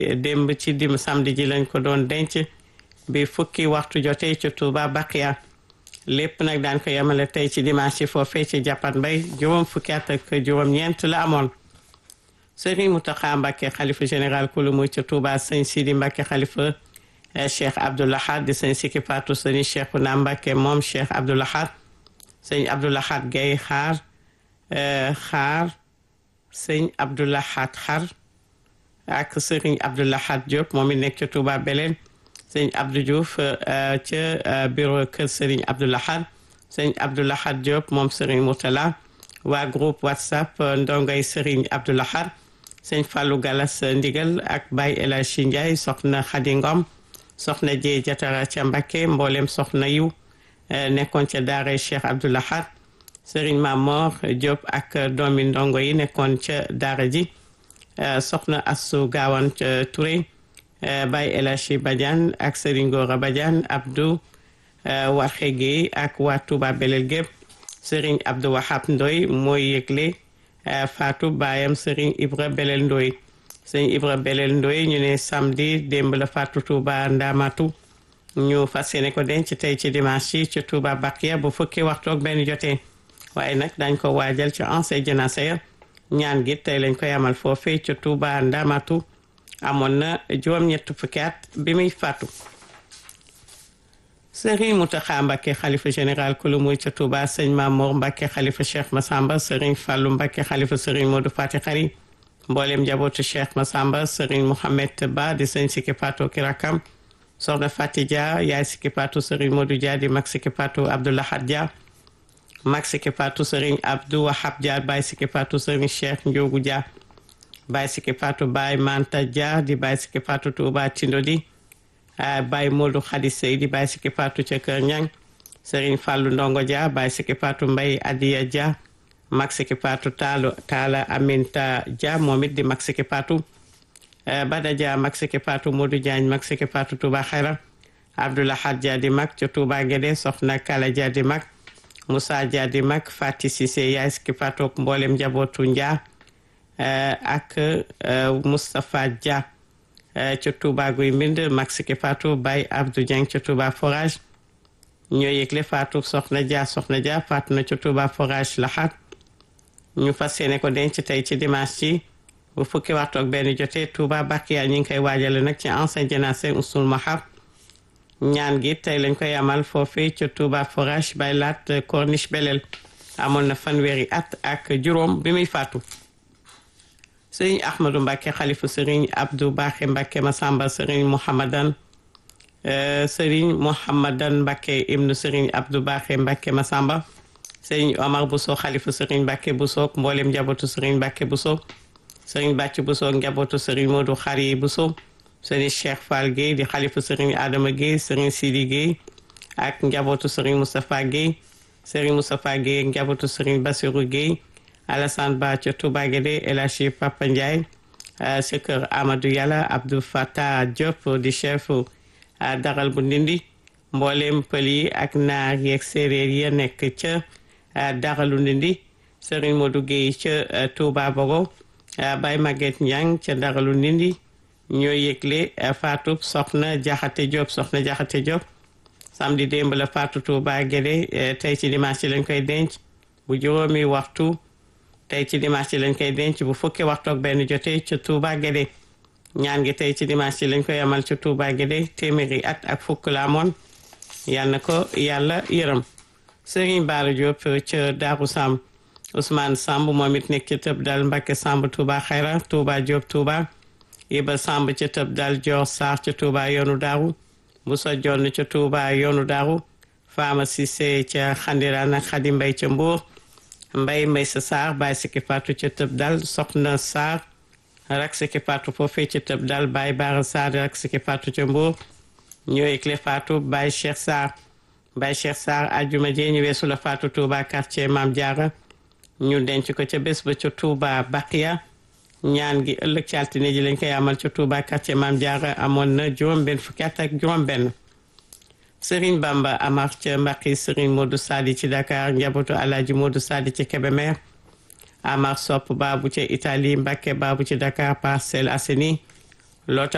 démb ci dim samedi ji lañ ko doon denc bi fukki waxtu jotee ci Touba Baqiya lépp nag daan ko yemale tey ci dimanche ci foofee ci jàppan mbay juróom fukki at ak juróom-ñeent la amoon Serigne Mountakha Mbacké xalifa général kulu muy ca Touba sëñ Sidi Mbacké xalifa Cheikh Abdoulahad di sëñ Sikki Fatou sëñ Cheikhouna Mbacké moom Cheikh Abdoulahad sëñ Abdoulahad Gaye xaar xaar sëñ Abdoulahad xar ak sëriñ Abdoulahad Diop moom it nekk ca Touba Belén sëñ Abdou Diouf ca bureau kër sëriñ Abdoulahad sëñ Abdoulahad Diop moom sëriñ Moutala waa groupe WhatsApp ndongay sëriñ Abdoulahad sëñ Fallou Galas Ndigal ak Baye El Hadji Ndiaye soxna Khady Ngom soxna Dieye Jatara ca Mbacké mboolem soxna yu nekkoon ca daara Cheikh Abdoulahad sëriñ Mamor Diop ak doomi ndongo yi nekkoon ca daara ji soxna Assou Gawane Touré Baye El Hadji Badiane ak sëriñ Gora Badiane Abdou Waxe Gueye ak waa Touba Belel gépp sëriñ Abdou Wahab Ndoy mooy yëgle Fatou baayam sëriñ Ibra Belel Ndoy sëriñ Ibra Belel Ndoy ñu ne samedi démb la Fatou Touba Ndamatu ñu fas yéene ko denc tey ci dimanche yi ci Touba Bakiya bu fukki waxtu ak benn jotee waaye nag dañ ko waajal ci ancien janaasa ya ñaan gi tey lañ koy amal foofee ci Touba Ndamatu amoon na juróom-ñett fukki at bi muy faatu Serigne Mountakha Mbacké xalifa général kulu muy ca Touba sëñ Mamour Mbacké xalifa Cheikh Massamba Serigne Fallou Mbacké xalifa Serigne Modou Fati Xari mboolem njabootu Cheikh Massamba Serigne Mohamed Ba di sëñ Sikki Patou Kirakam soxna Fati Dia yaay Sikki Patou Serigne Modou Dia di mag Sikki Patou Abdoulahad Dia mag Sikki Patou Serigne Abdou Wahab Dia Baye Sikki Patou Serigne Cheikh Ndiogu Dia Baye Sikki Patou Baye Manta Dia di Baye Sikki Patou Touba Tindodi Baye Modou Khady Seydi Baye Sikki Patou ca Kër Ñang Serigne Fallou Ndongo Dia Baye Sikki Patou Mbaye Adiya Dia mag Sikki Patou Talo Tala Aminta Dia moom it di mag Sikki Patou Bada Dia mag Sikki Patou Modou Diagne mag Sikki Patou Touba Xayra Abdoulahad Dia di mag ca Touba Guédé Soxna Kala Dia di mag Moussa Dia di mag Fati Cissé yaay Sikki Patou ak mboolem njabootu Dia ak Moustapha Dia ca Touba Guy Mbind mag Sikki Fatou Baye Abdou Dieng ca Touba Forage ñoo yëgle Fatou Soxna Dia Soxna Dia faatu na ca Touba Forage Laxaat ñu fas yéene ko denc tey ci dimanche ci bu fukki waxtu ak benn jotee Touba Bakiya ñu ngi koy waajale nag ci ancien jénacé Usul Mahab ñaan gi tey lañ koy amal foofee ca Touba Forage bay laat Corniche Belel amoon na fanweeri at ak juróom bi muy faatu sëriñ ahmadou mbàkke xalifa sëriñ abdou baaxe mbàkke masamba sëriñ mouhamadan sëriñ mouhamadan mbàkke ibnu sëriñ abdou baaxe mbàkke masamba sëriñ omar buso xalifa sëriñ mbàkke buso mboolem njabootu sëriñ mbàkke buso sëriñ bàcc buso njabootu sëriñ moodu xari buso sëriñ cheikh fall gueye di xalifa sëriñ adama gueye sëriñ sidi gueye ak njabootu sëriñ moustapha gueye sëriñ moustapha gueye njabootu sëriñ basiru gueye Alassane Ba ca Touba Guédé El Hadji Papa Ndiaye si kër Amadou Yàlla Abdou Fattah Diop di chef daral bu Ndindi mboolem pël yi ak naar yeeg séeréer yi nekk ca daralu Ndindi Serigne Modou Gueye ca Touba Bogo Baye Maguette Niang ca daralu Ndindi ñoo yëgle Fatou Soxna Jaxate Diop Soxna Jaxate Diop samedi démb la Fatou Touba Guédé tey ci dimanche lañ koy denc bu juróomi waxtu tey ci dimanche lañ koy denc bu fukki waxtu ak benn jotee ca Touba Guédé ñaan gi tey ci dimanche lañ koy amal ca Touba Guédé téeméeri at ak fukk la amoon yal na ko yàlla yërëm Serigne Bara Diop ca Darou Samb Ousmane Samb moom it nekk ca tëb dal Mbacke Samb Touba Xayra Touba Diop Touba Iba Samb ca tëb dal Dior Sarr ca Touba yoonu Daaru Bousso Jonn ca Touba yoonu Daaru Fama Cissé ca Xandiraan ak Xadi Mbay ca Mbour mbay mbay sa saar bàyyi sikki faatu ca tëb dal soxna saar rak sikki faatu foofee ca tëb dal bàyyi baara saar rak sikki faatu ca mbuur ñoo yëgle faatu bàyyi cheikh saar bàyyi cheikh saar ajjuma jee ñu weesu la faatu touba quartier maam jaara ñu denc ko ca bés ba ca touba baqiya ñaan gi ëllëg ci altine ji lañ koy amal ca touba quartier maam jaara amoon na juróom benn fukki at ak juróom benn Serigne Bamba Amar ca Mbaqi Serigne Modou Sadi ci Dakar njabootu Alaaji Modou Sadi ci Kébémer Amar Sopp Babu ca Italie Mbacke Babu ci Dakar Parcelles Assainies loota